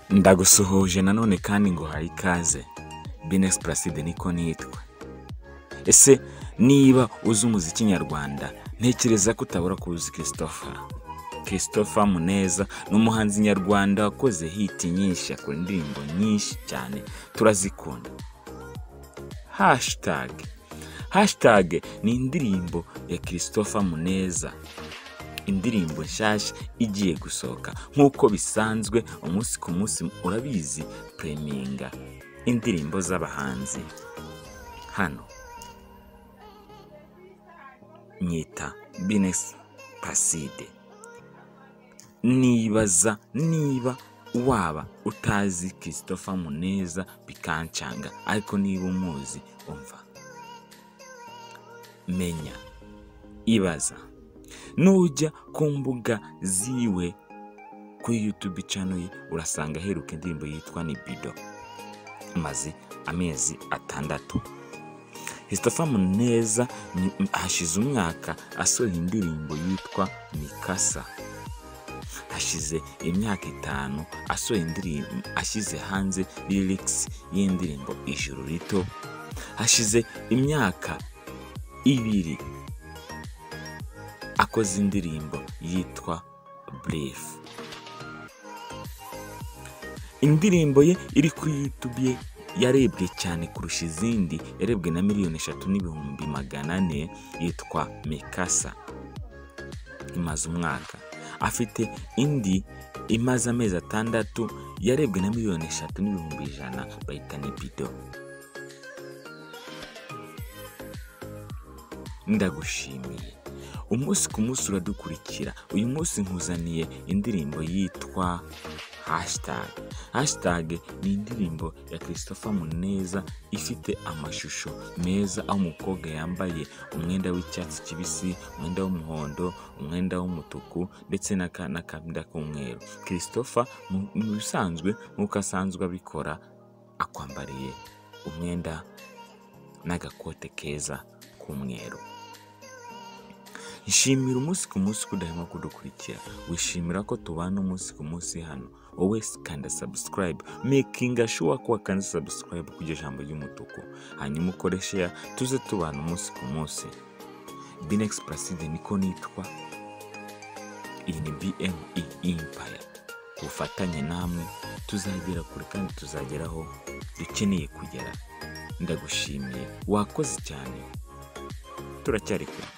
ndagusuhuje nanone kandi nguhaye ikaze binesi pulaside niko nitwa ese niba uzi umuziki nyarwanda ntekereza ko utabura kuzi christopher christopher muneza ni umuhanzi nyarwanda wakoze hiti nyinshi akora indirimbo nyinshi cyane turazikunda hashitage hashitage ni indirimbo ya christopher muneza indirimbo nshyashya igiye gusohoka nk'uko bisanzwe umunsi ku munsi urabizi pureminga indirimbo z'abahanzi hano nyita binesi paside nibaza niba waba utazi christopher muneza bikancanga ariko niba umuzi umva menya ibaza nujya ku mbuga ziwe kuri yutube cano ye urasanga aheruka indirimbo yitwa ni bido maze amezi atandatu christopher muneza ni- hashize umwaka asohoye indirimbo yitwa mikasa hashize imyaka itanu asohoye indirimbo ashyize hanze lirikisi y'indirimbo ijuru rito hashize imyaka ibiri akoze indirimbo yitwa burifu indirimbo ye iri ku YouTube ye yarebwe cyane kurusha izindi yarebwe na miliyoni eshatu n'ibihumbi magana ane yitwa mikasa imaze umwaka afite indi imaze amezi atandatu yarebwe na miliyoni eshatu n'ibihumbi ijana bayita ni bido ndagushimiye umunsi ku munsi uradukurikira uyu munsi nkuzaniye indirimbo yitwa hashtag hashtag ni indirimbo ya christopher muneza ifite amashusho meza aho umukobwa yambaye umwenda w'icyatsi kibisi umwenda w'umuhondo umwenda w'umutuku ndetse n'aka- n'akabinda k'umweru christopher mu mu bisanzwe nk'uko asanzwe abikora akwambariye umwenda n'agakote keza k'umweru nshimira umunsi ku munsi ko udahema kudukurikira wishimira ko tubana umunsi ku munsi hano wowe kanda subscribe makinga shuwa ko wakanda subscribe kujya ijambo ry'umutuku hanyuma ukore share tuze tubana umunsi ku munsi binex placide niko nitwa iyi ni bme empire ku bufatanye namwe tuzagera kure kandi tuzageraho dukeneye kugera ndagushimiye wakoze cyane turacyari kure